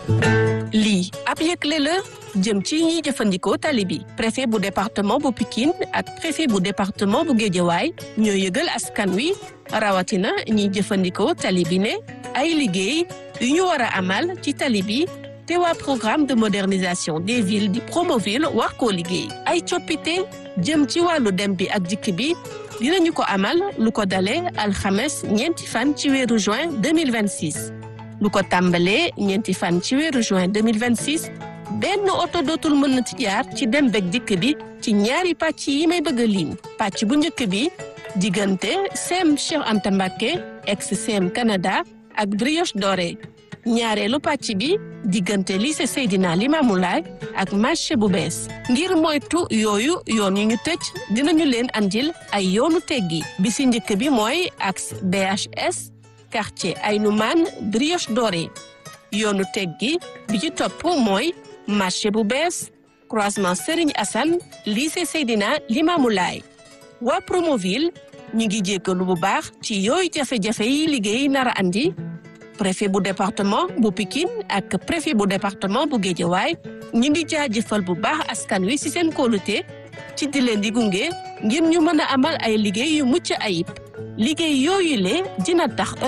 lii ab yëgle la jëm ci ñiy jëfandikoo tali bi préfet bu département bu Pikine ak préfet bu département bu Guédiawaye ñoo yëgal askan wi rawatina ñiy jëfandikoo tali bi ne ay liggéey yu ñu war a amal ci tali bi te waa programme de modernisation des villes di Promoville war koo liggéey ay coppite jëm ci wàllu dem bi ak dikk bi dinañu ko amal lu ko dalee alxames ñeenti fan ci weeru juin 2026 lu ko tàmbalee ñeenti fan ci weeru juin 2026 benn oto dootul mën na ci jaar ci dem bek dikk bi ci ñaari pàcc yi may bëgg a lim pàcc bu njëkk bi diggante CEM Cheikh Anta Mbacké ex CEM Canada ak Brioche Dorée ñaareelu pàcc bi diggante lycée Seydina Limamou Laye ak marché bu bees ngir moytu yooyu yoon yu ñu tëj dinañu leen andil ay yoonu teggi bi si njëkk bi mooy axe BHS quartier Aynoumane Brioche Dorée yoonu teggi bi ci topp mooy marché bu bees croisement Serigne Assane lycée Seydina Limamou Laye waa Promoville ñu ngi jéggalu bu baax ci yooyu jafe-jafe yi liggéey nar a andi préfet bu département bu Pikine ak préfet bu département bu Guédiawaye ñu ngi jaajëfal bu baax askan wi ci seen kóolute ci di leen di gunge ngir ñu mën a amal ay liggéey yu mucc ayib liggéey yooyu le dina tax